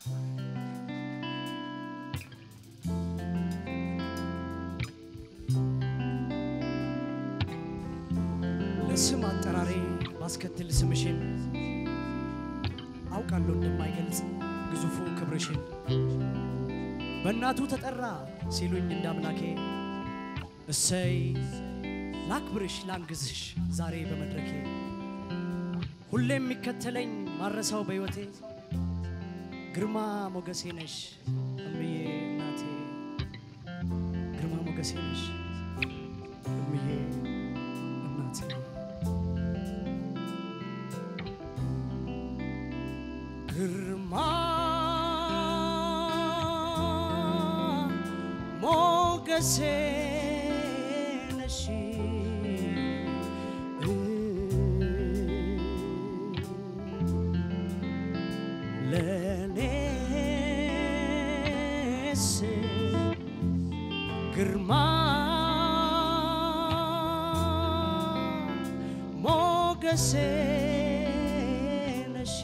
ለስም አጠራሬ ባስከትል ስምሽን አውቃለሁ እንደማይገልጽ ግዙፉ ክብርሽን በእናቱ ተጠራ ሲሉኝ እንደ አምላኬ እሰይ ላክብርሽ ላንግዝሽ ዛሬ በመድረኬ ሁሌ የሚከተለኝ ማረሳው በሕይወቴ ግርማ ሞገሴ ነሽ እምዬ እናቴ ግርማ ሞገሴ ነሽ እምዬ እናቴ ግርማ ሞገሴ ነሽ ለኔስ ግርማ ሞገሴ ነሽ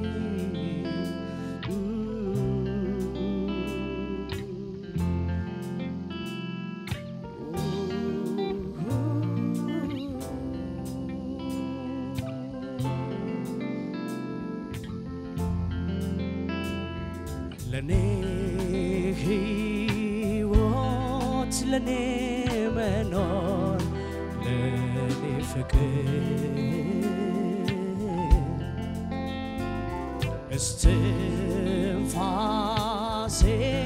ለኔ ሕይወት ለኔ መኖር ለኔ ፍቅር እስትንፋሴ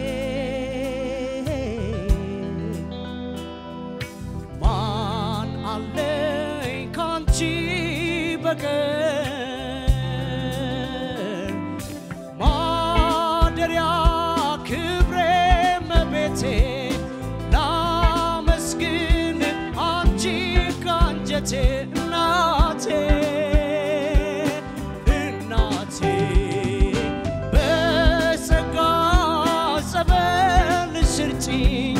ማን አለኝ ካንቺ በቀር ማደሪያ ክብሬ መቤቴ ላመስግን አንቺ ካንጀቴ እናቴ እናቴ በጸጋ ጸበል ስርጭኝ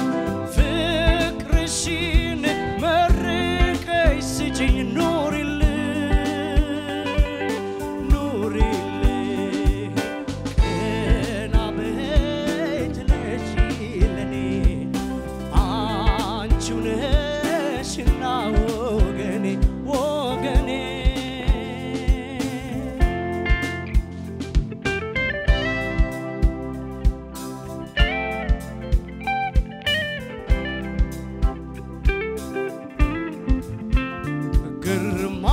ፍቅርሽን መርቀሽ ስጭኝ ኑሪልኝ ኑሪልኝ ቀና በይ ትለሽ ለኔ አንቺው ነሽና ወገኔ ወገኔ ግርማ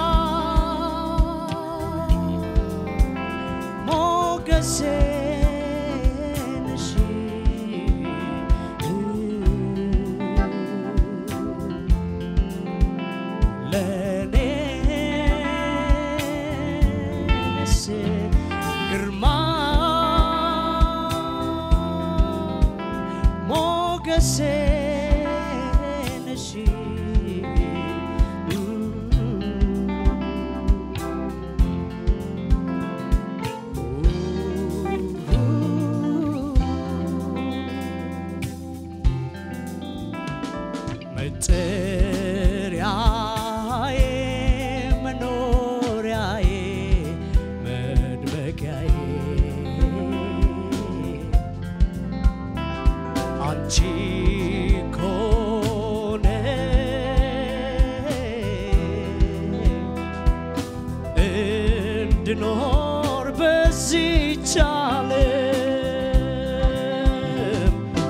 ሞገሴ ነሽ ለኔስ ግርማ ሞገሴ ነሽ መጠሪያዬ መኖሪያዬ መድመቂያዬ አንቺ ኮነ እንድኖር በዚች ዓለም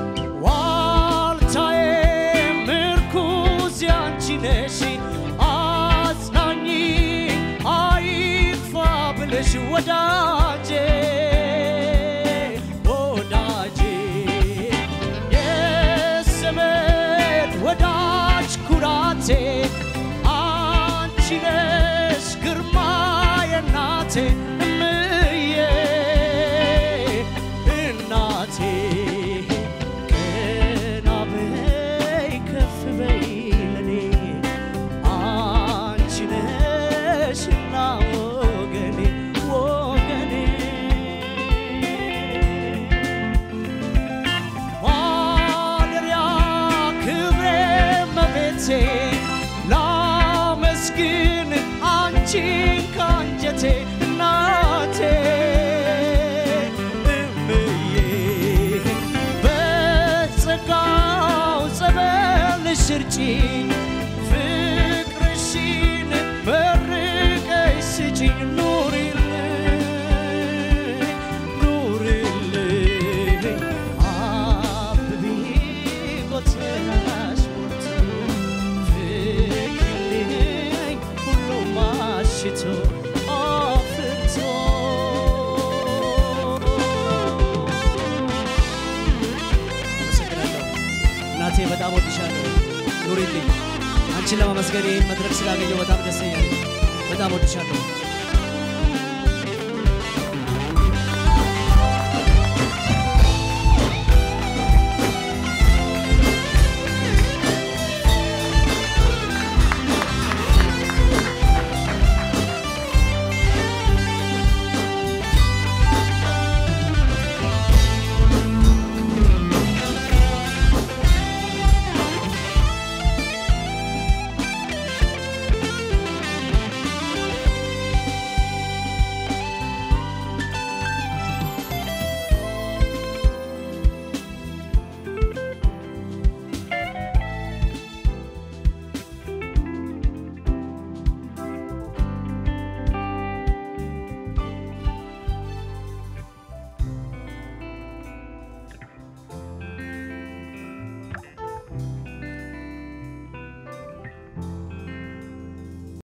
ዋልታዬ ምርኩዝ ያንቺ ነሽ አጽናኝ አይጥፋ ብለሽ ወዳጄ ወዳጄ የዘመድ ወዳጅ ኩራቴ አንቺ ነሽ ግርማ የናቴ እምዬ እናቴ ቀና በይ ከፍ በይ ለኔ አንቺ ነሽና ወገኔ ወገኔ አንቺን ለማመስገን ይህን መድረክ ስላገኘው በጣም ደስተኛ ነኝ። በጣም ወድሻለሁ።